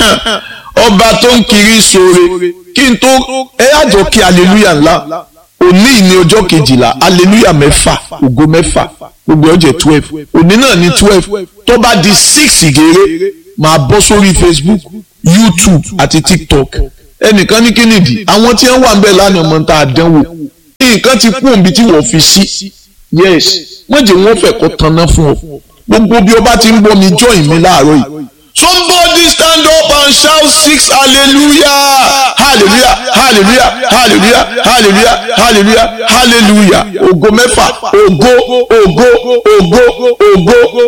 ọba tó ń kiri sóore kí n tó ẹ àjọ kí aleluya ńlá òní ní ọjọ́ kejìlá aleluya mẹ́fà ògo mẹ́fà gbogbo ọjọ́ twelve òní náà ní twelve tó bá di six gèrè máa bọ́ sórí facebook youtube àti tiktok ẹnìkan ní kínìdí àwọn tí wọ́n wà ń bẹ̀ lánàá mọ́ tá a dánwò nǹkan ti kú òǹbí tí wọ́n fi sí yes wọ́n jẹ́ wọ́n fẹ́ kó tanná fún ọ gbogbo bí o bá ti ń gbọ́ mi join mi láàárọ̀ yìí somebody stand up and shout six hallelujah hallelujah hallelujah hallelujah hallelujah hallelujah hallelujah ògo mẹ́fà ògo ògo ògo ògo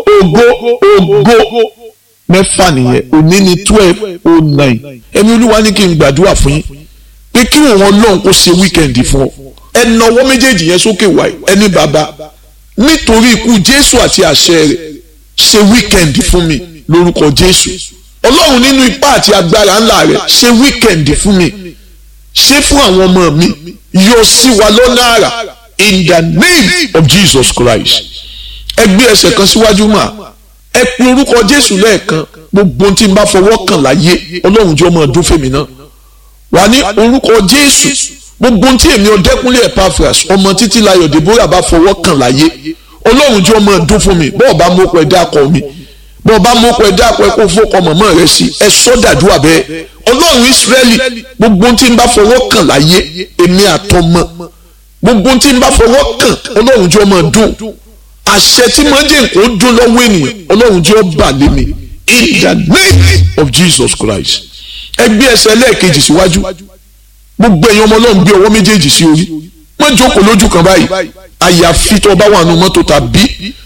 ògo ògo mẹ́fà nìyẹn òní ni twelve oh nine ẹni olúwa ní kí n gbàdúrà fún yín pé kí òun ọlọ́run kó ṣe wíkẹ̀ndì fún ọ ẹ nawọ́ méjèèjì yẹn sókè wáyé ẹni bàbá nítorí ikú jésù àti àṣẹ rẹ̀ ṣe wíkẹ̀ndì fún mi lórúkọ jésù ọlọ́run nínú ipá àti agbára ńlá rẹ̀ ṣe wíkẹ̀ndì fún mi ṣe fún àwọn ọmọ mi yọ sí wa lọ́nà àrà in the name of jesus christ ẹ gbé ẹsẹ̀ kan síwájú mà ẹ pe orúkọ jésù lẹ́ẹ̀kan gbogbo tí n bá fọwọ́ kàn láyé ọlọ́run jọ máa dún fèmí náà wà ní orúkọ jésù gbogbo tí èmi ọdẹkùnlé epaphras ọmọ títí layọ̀ deborah bá fọwọ́ kàn láyé ọlọ́run jọ máa dún fún mi bọ́ọ̀ bá mọ́kọ ẹ̀ dákọ̀ mi bọ́ọ̀ bá mọ́kọ ẹ̀ dákọ̀ ẹ̀ kó fọ́kọ mọ̀mọ́ rẹ̀ sí ẹ sọ́dàdúrà bẹ́ẹ̀ ọlọ́run ìsírẹ́lì gbogbo tí n bá fọwọ́ kàn láyé èmi àtọmọ gbogbo tí n bá fọwọ́ kàn ọlọ́run jọ máa dún àṣẹ tí mo jẹ́ nǹkan dún lọ́wọ́ ènìyàn ọlọ́run jọ bà lé mi in the name of jesus christ ẹgbẹ́ ẹsẹ̀ lẹ́ẹ̀kejì síwájú gbogbo ẹ̀yin ọmọ ọlọ́run gbé ọwọ́ méjèèjì sí orí má jókòó lójú kan báyìí àyàfi tó bá wà nù mọ́tò tàbí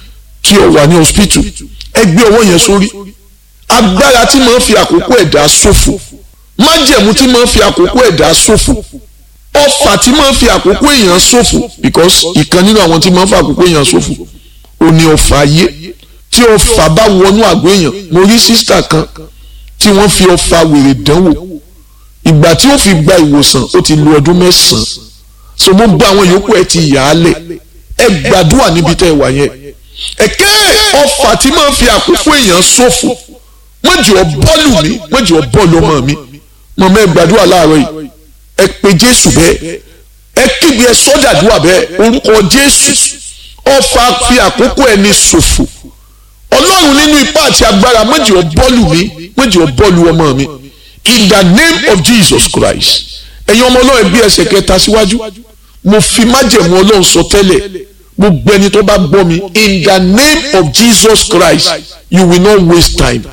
tí o wà ní hospital ẹ gbé ọwọ́ yẹn sórí agbára tí máa ń fi àkókò ẹ̀dá ṣòfò májẹ̀mú tí máa ń fi àkókò ẹ̀dá ṣòfò ọfà tí máa ń fi àkókò èèyàn ṣòfò because ìkan nínú àwọn tí máa ń fi àkókò èèyàn ṣòfò ò ní ọfà ayé tí ọfà bá wọnú àgọ́ èèyàn mo rí sísítà kan tí wọ́n fi ọfà wèrè dánwò ìgbà tí ó fi gba ìwòsàn ó ti lo ọdún mẹ́sàn-án so mo gba àwọn yòókù ẹ ti yà á lẹ̀ ẹ gbàdúrà níbi tẹ́ ẹ wà yẹn ẹ̀kẹ́ ọfà tí máa ń fi àkókò èèyàn ṣòfò mọ̀jì ọ bọ́ọ̀lù mi mọ̀jì ọ bọ́ọ̀lù ọmọ mi mọ̀mọ́ ẹ gbàdúrà láàárọ̀ yìí ẹ pe Jésù bẹ́ẹ̀ ẹ kígbe ẹ sọ́dàdúrà bẹ́ẹ̀ orúkọ Jésù ọfà fi àkókò ẹni ṣòfò Ọlọ́run nínú ipá àti agbára mọ̀jì ọ bọ́ọ̀lù mi mọ̀jì ọ bọ́ọ̀lù ọmọ mi in the name of jesus christ ẹ̀yin ọmọ ọlọ́run bí ẹsẹ̀ kẹta síwájú mo fi májẹ̀mú ọlọ́run sọ tẹ́lẹ̀ gbogbo ẹni tó bá gbọ́ mi in the name of jesus christ you will not waste time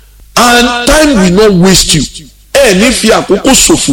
and time will not waste you ẹ ní fi àkókò ṣòfò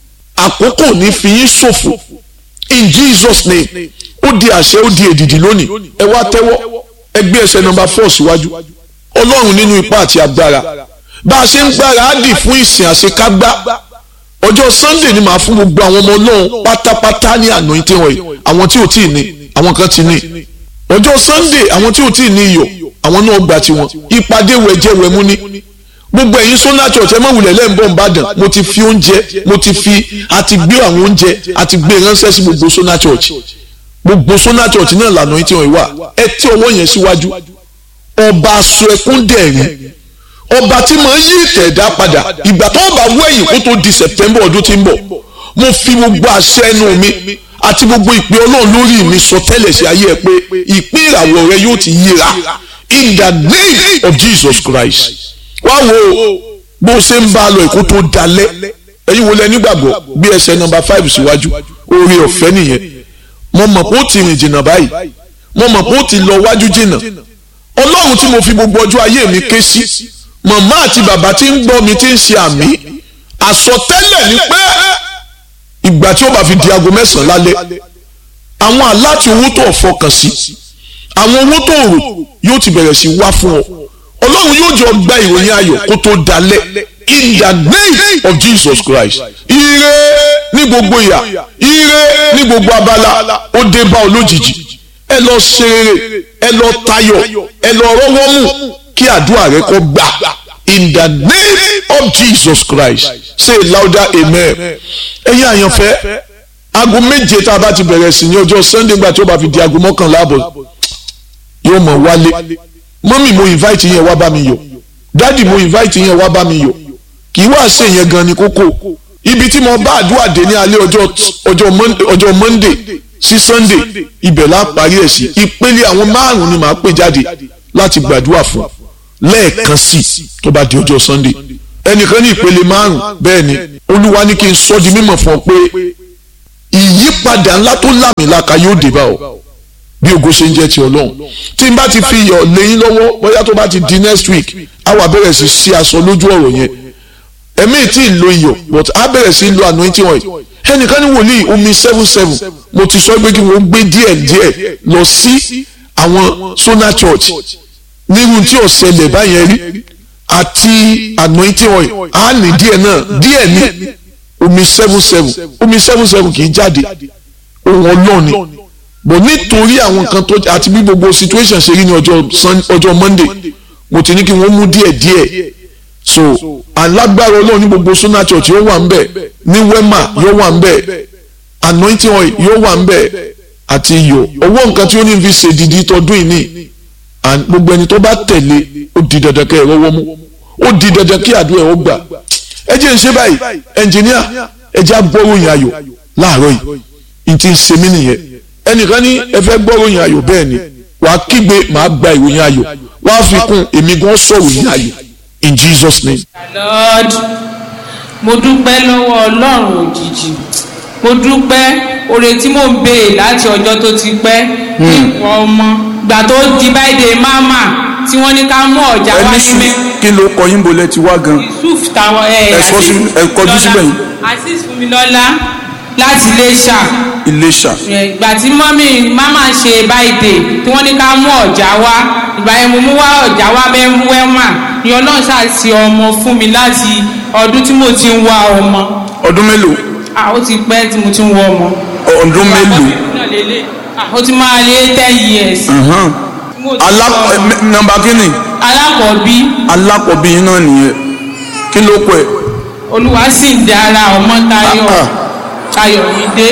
àkókò ní fi yín ṣòfò in jesus name ó di àṣẹ ó di èdìdì lónìí ẹ wá tẹ́wọ́ ẹ gbé ẹsẹ̀ nọ́mbà four síwájú ọlọ́run nínú ipá àti agbára bá a ṣe ń gbáradì fún ìsìn àṣekágbá ọjọ́ sunday ni màá fún gbogbo àwọn ọmọ ọlọ́run pátápátá ní anointing oil àwọn tí ò tí ì ní àwọn kan ti ní ọjọ́ sunday àwọn tí ò tí ì ní iyọ̀ àwọn náà gbà tiwọn ìpàdé wẹ̀jẹ̀wẹ̀mú ní gbogbo ẹ̀yin sọ́nà church ẹ má wulẹ̀ lẹ́ǹbọ̀n ìbàdàn mo ti fi oúnjẹ mo ti fi àti gbé àwọn oúnjẹ àti gbé ránṣẹ́ sí gbogbo sọ́nà church gbogbo sọ́nà church náà lànà anointing oil wà ẹ tí ọwọ́ yẹn síwájú ọba aṣọ ẹkún dẹ̀rín ọba tí mo ń yí ìtẹ̀dá padà ìgbà tó bá wẹ̀yìn kó tó di september ọdún tí ń bọ̀ mo fi gbogbo àṣẹ ẹnu mi àti gbogbo ìpè ọlọ́run lórí mi sọ tẹ́lẹ̀ sí ayé ẹ pé ìpín ìràwọ̀ rẹ yóò ti yíra in the name of jesus christ wá wo bó ṣe ń bá a lọ èkó tó dalẹ̀ ẹ̀yin wo lẹ nígbàgbọ́ bí ẹsẹ̀ nọ́mbà five síwájú oore ọ̀fẹ́ nìyẹn mo mọ̀ pé ó ti rìn jìnnà báyìí mo mọ̀ pé ó ti lọ wájú jìnnà ọlọ́run tí mo fi gbogbo ọjọ́ ayé mi ké sí màmá àti bàbá tí ń gbọ́ mi tí ń ṣe àmì àsọtẹ́lẹ̀ ni pé ìgbà tí ó bá fi di aago mẹ́sàn-án lálẹ́ àwọn aláti owó tó fọkàn sí àwọn owó tó rò yóò ti bẹ̀rẹ̀ sí wá fún ọ ọlọ́run yóò jọ gba ìròyìn ayọ̀ kó tó dalẹ̀ in the name of Jesus Christ ire ní gbogbo ìyà ire ní gbogbo abala ó dé bá ọ lójijì ẹ lọ ṣe rere ẹ lọ tayọ̀ ẹ lọ rọ́wọ́ mú kí àdúrà rẹ kó gbà in the name of Jesus Christ say louder amen ẹ̀yin àyànfẹ́ aago méje tá a bá ti bẹ̀rẹ̀ sí ní ọjọ́ Sunday gbà tí ó bá fi di aago mọ́kànlá àbọ̀ yóò mọ̀ wálé mọ́mì mo invite yẹn wá bá mi yọ̀ dádì mo invite yẹn wá bá mi yọ̀ kì í wá ṣe yẹn gan ni kókó ibi tí mo bá àdúrà dé ní alẹ́ ọjọ́ ọjọ́ Monday ọjọ́ Monday sí Sunday ibẹ̀ la parí ẹ̀ sí ìpele àwọn márùn-ún ni màá pè jáde láti gbàdúrà fún lẹ́ẹ̀kan sí tó bá di ọjọ́ Sunday ẹnìkan ní ìpele márùn bẹ́ẹ̀ ni olúwa ní kí n sọ di mímọ̀ fún ọ pé ìyípadà ńlá tó lámìlaka yóò dé bá ọ bí ògo ṣe ń jẹ́ ti ọlọ́run tí n bá ti fi iyọ̀ lẹ́yìn lọ́wọ́ bóyá tó bá ti di next week á wà bẹ̀rẹ̀ sí sí aṣọ lójú ọ̀rọ̀ yẹn ẹ̀mí tí ì lo iyọ̀ but á bẹ̀rẹ̀ sí lo anointing oil ẹnìkan ní wòlíì omi seven seven mo ti sọ pé kí wọ́n gbé díẹ̀ díẹ̀ lọ sí àwọn Sona Church nírú tí ò ṣẹlẹ̀ báyẹn rí àti anointing oil á ní díẹ̀ náà díẹ̀ ní omi seven seven omi seven seven kì í jáde ohun ọlọ́ọ̀ni bọ̀ nítorí àwọn nǹkan tó àti bí gbogbo situation ṣe rí ní ọjọ́ Monday mo ti ní kí wọ́n mú díẹ̀ díẹ̀ so alágbára ọlọ́run ní gbogbo Sona Church yóò wà ń bẹ̀ ní Wema yóò wà ń bẹ̀ anointing oil yóò wà ń bẹ̀ àti iyọ̀ owó nǹkan tí ó ní fi ṣe dìdí tọdún yìí ní gbogbo ẹni tó bá tẹ̀lé ó di dandan kẹ́ ẹ rọ́wọ́ mú ó di dandan kí àdúrà ẹ̀ ó gbà ẹ jẹ́ ń ṣe báyìí ẹnjìníà ẹ jẹ́ àgbọ̀ròyìn ayọ̀ láàárọ̀ yìí n ti ń ṣe mí nìyẹn ẹnìkan ní ẹ fẹ́ gbọ́ròyìn ayọ̀ bẹ́ẹ̀ ni wàá kígbe màá gba ìròyìn ayọ̀ wàá fi kún èmi gan sọ̀rọ̀ yìí ayọ̀ in Jesus name. Lord mo dúpẹ́ lọ́wọ́ ọlọ́run òjijì mo dúpẹ́ oore tí mò ń béè láti ọjọ́ tó ti pẹ́ nípa ọmọ gbà tó di báyìí máma tí wọ́n ní ká mú ọ̀já wá ẹni ní sùn mẹ́. kí ló kọ yín bolẹ̀ ti wá gan. yusuf táwọn ẹ Ẹ sọ sí- ẹ kọjú síbẹ̀ yìí. azeez fúnmilọ́lá láti iléṣà Iléṣà ìgbà tí mọ́mí máma ṣe báyìí tí wọ́n ní ká mú ọ̀já wá ìgbà yẹn mo mú wá ọ̀já wá mẹ́wẹ́mà ni ọlọ́run ṣàṣì ọmọ fún mi láti ọdún tí mo ti ń wá ọmọ ọdún mélòó ah ó ti pẹ́ tí mo ti ń wá ọmọ. ọdún mélòó náà lélẹ̀ ah ó ti máa lé ten years. Ẹ̀hán. tí mo ti Alá- ń wá ẹ, ọmọ. mẹ- nọ́mbà kínní alákọ̀ọ́bí alákọ̀ọ́bí yín náà nìyẹn kí ló kọ ẹ̀ olúwa sì ń dára ọmọ tayọ Ah, ayọ̀mídé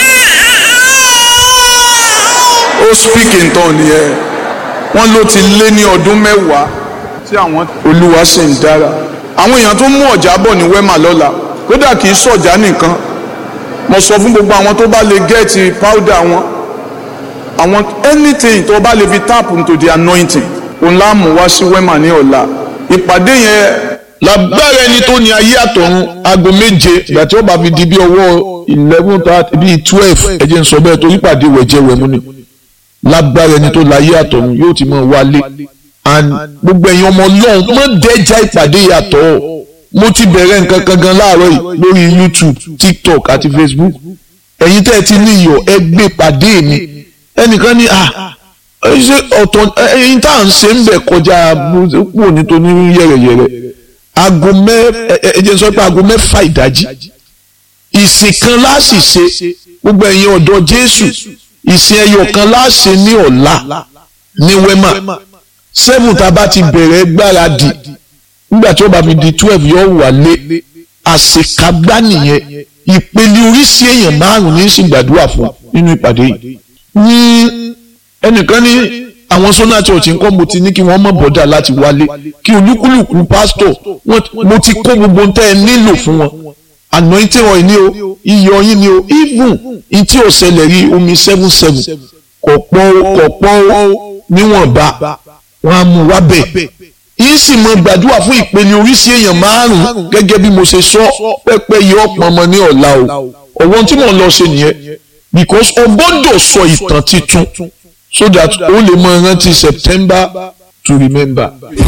ó speak in tongue nìyẹn wọ́n ló ti lé ní ọdún mẹ́wàá tí àwọn olúwa sì ń dára àwọn èèyàn tó mú ọ̀já bọ̀ ní wẹ́mà lọ́la kódà kì í sọ̀já nìkan mo sọ fún gbogbo àwọn tó bá lè gẹ́ẹ̀tì powder wọn àwọn anything tó bá lè fi tap into the anointing òun láàmú wá sí wẹ́mà ní ọ̀la ìpàdé yẹn lágbára ẹni tó ní ayé àtọ̀run aago méje ìgbà tí ó bá fi di bí ọwọ́ eleven thirty bíi twelve ẹ jẹ́ n sọ bẹ́ẹ̀ torí pàdé wẹ̀jẹ̀wẹ̀mú ni lágbára ẹni tó láyé àtọ̀run yóò ti máa wálé and gbogbo ẹ̀yin ọmọ ọlọ́run mọ́ dẹ́jà ìpàdé yàtọ̀ mo ti bẹ̀rẹ̀ nǹkan kan gan láàárọ̀ yìí lórí YouTube TikTok àti Facebook ẹ̀yin tẹ́ ẹ ti ní iyọ̀ ẹ gbé pàdé mi ẹnìkan ní à ṣe ọ̀tọ̀ ẹ̀yin tá à ń ṣe ń bẹ̀ kọjá pò nítorí yẹ̀rẹ̀yẹ̀rẹ̀ aago mẹ ẹ ẹ jẹ́ n sọ pé aago mẹ́fà ìdájí ìsìn kan láàsì ṣe gbogbo ẹ̀yin ọ̀dọ́ Jésù ìsìn ẹyọ kan láàṣẹ ní ọ̀la ní wema seven tá a bá ti bẹ̀rẹ̀ gbáradì nígbà tí ó bá mi di twelve yóò wálé àṣekágbá nìyẹn ìpele oríṣi èèyàn márùn ní sì gbàdúrà fún nínú ìpàdé yìí ní ẹnìkan ní àwọn Sona Church nǹkan mo ti ní kí wọ́n mọ̀ bọ́dà láti wálé kí olúkúlùkù pásítọ̀ wọ́n- mo ti kó gbogbo ohun tẹ́ ẹ nílò fún wọn anointing oil ni o iyọ̀ yín ni o even in tí ò ṣẹlẹ̀ rí omi seven seven kò pọ̀ kò pọ̀ níwọ̀nba wọ́n á mú wá bẹ̀ yín sì mọ gbàdúrà fún ìpele oríṣi èèyàn márùn gẹ́gẹ́ bí mo ṣe sọ pẹ́pẹ́ yìí ọ̀pọ̀ ọmọ ní ọ̀la o ọ̀wọ́n tí mò ń lọ ṣe nìyẹn because o gbọ́dọ̀ sọ ìtàn titun so that o lè mọ rántí September to remember.